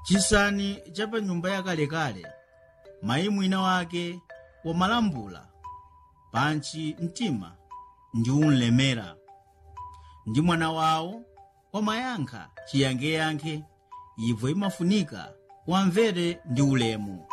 chisani cha pa nyumba yakalekale mayi mwina wake wamalambula pantchi mtima ndi unlemera ndi mwana wawo wamayankha chiyankheyankhe ibvo imafunika wamvere ndi ulemu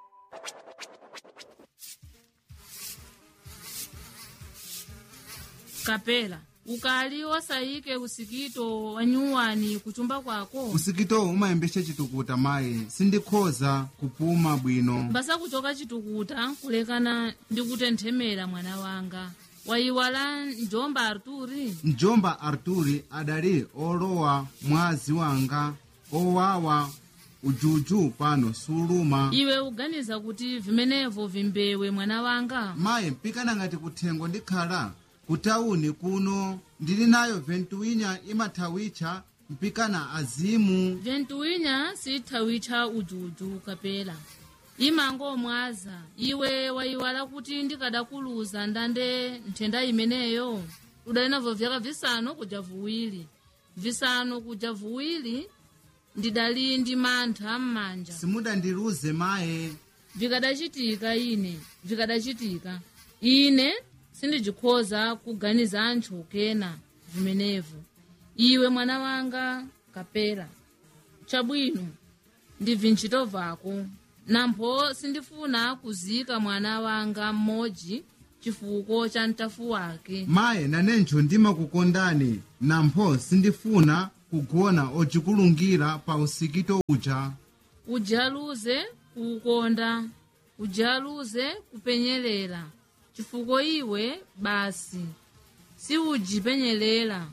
kapela ukali osayike usikito wa nyuwani kuchumba kwako usikitowu umayembesa chitukuta mayi sindikhoza kupuma bwino mbasa kuchoka chitukuta kulekana ndi kutenthemera mwana wanga wayiwala njomba arturi mjomba arturi adali olowa mwazi wanga owawa ujuju pano suluma iwe uganiza kuti vimenevo vimbewe mwana wanga mayi mpikana ngati kuthengo ndikhala kutawuni kuno ndili nayo ventuwinya imathawitcha mpikana azimu ventuwinya sitthawitcha ujuju kapela imangomwaza iwe wayiwala kuti ndikadakuluza ndande nthenda imeneyo udali navo vyaka visanu kuja vuwiri visanu kuja vuwiri ndidali ndi mantha m'manja simudandiluze maye vikadacitika ine vikadacitika ine sindijikhoza kuganiza anthu kena vimenevo iwe mwana wanga kapera chabwino ndibvi ntchito vako nampho sindifuna kuzika mwana wanga mmodzi chifuko cha mtafu wake maye nanenjo ndimakukondani nampho sindifuna kugona ocikulungira pa usikito uja ujaluze kuukonda ujaluze kupenyerera chifukwa iwe basi siujipenyerera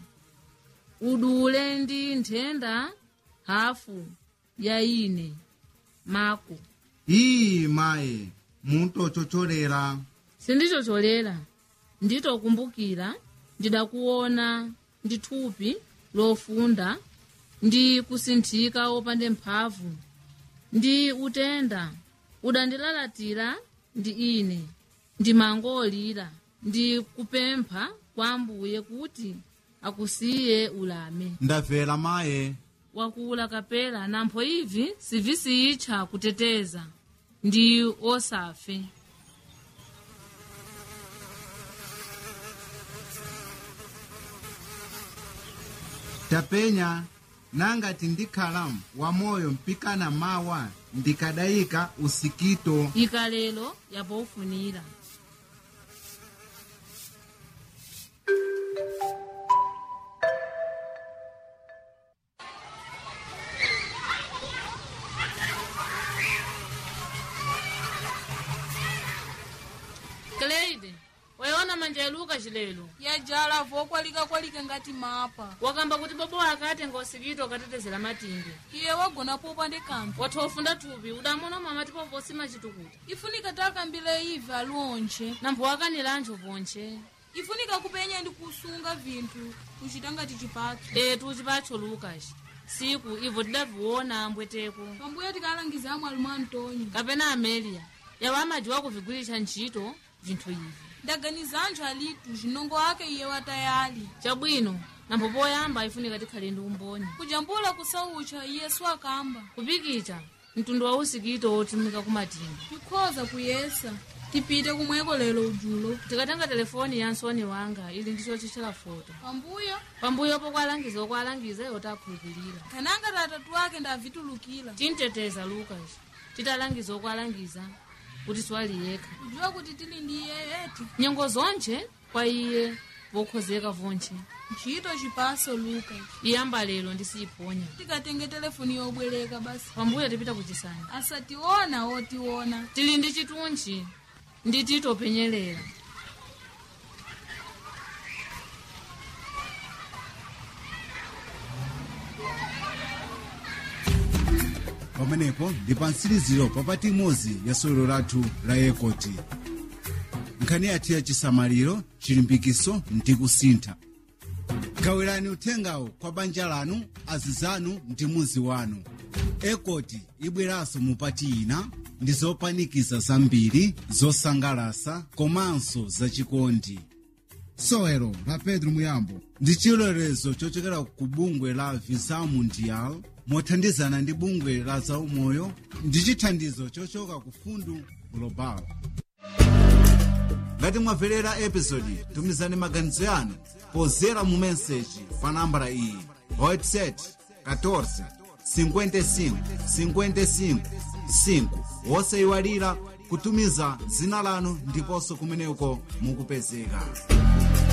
udule ndi nthenda hafu ya ine mako iyi maye mutochocholera sindichocholera nditokumbukira ndidakuona ndi thupi lofunda ndi kusinthika opande mphamvu ndi utenda udandilalatira ndi ine ndimangolira ndi kupempha kwa ambuye kuti akusiye ulame ndabvera maye wakula kapela nampho ivi sivisiyitcha kuteteza ndi osafe tapenya nangati ndikhala wamoyo mpikana mawa ndikadayika usikito ikalelo yapofunira Cleide, wayiona manja yaluka chilelo yajala vokwalika-kwalika ngati mapa wakamba kuti bobo akatenga usikito akatetezera matimbe iye wagona popa ndi kanthu watha ufunda thupi udamona mama tipo vosi machitukuta ifunika takambile ive aliwonche nampho wakanira anthu vonche ifunika kupenya ndi kusunga vinthu kuchita ngati chipatso etu chipatcho lukas siku ivo tidaviona ambweteko pambuyo tikalangiza amwe alumu antonio kapena amelia yawo amajiwa kuvigwiritsa ntchito vinthu ivi ndaganiza anthu alitu zinongo ake iye watayali chabwino nampho poyamba ifunika tikhale ndi umboni kujambula kusaucha iyesu akamba kupikicha mtundu wa usikito wotumika kumatimba tikhoza kuyesa tipite kumweko lero ujulo tikatenga telefoni ya nsoni wanga ili ndicho chichela foto pambuyo pambuyo pokwalangiza okwalangiza iwo takhulupirira kananga tatatu ake ndavitulukira tinteteza lukas titalangiza okwalangiza kuti siwali yekha kujiwa kuti tili ndi iye eti nyengo zonche kwa iye vokhozeka vonche ntchito chipaso luka iyamba lero ndisiyiponya tikatenge telefoni yobwereka basi pambuyo tipita kuchisani asationa otiona tili ndi chitunchi ndi titopenyerera pamenepo ndi pa mtsiriziro papati imodzi ya sewero lathu la ekoti nkhani yathu ya chisamaliro chilimbikiso ndi kusintha gawirani uthengawo kwa banja lanu azizanu ndi muzi wanu ekoti ibweranso mupati ina ndi zopanikiza zambiri zosangalasa komanso zachikondi sowelo la pedro muyambo ndi chilolezo chochokera ku bungwe la visa mundial mothandizana ndi bungwe la zaumoyo ndi chithandizo chochoka ku fundu global ngati mwamverera episodi tumizani maganizo yanu pozera mu meseji pa nambala iyi whatsapp 14 55 55 5 wosayiwalira kutumiza dzina lanu ndiponso kumeneko mukupezeka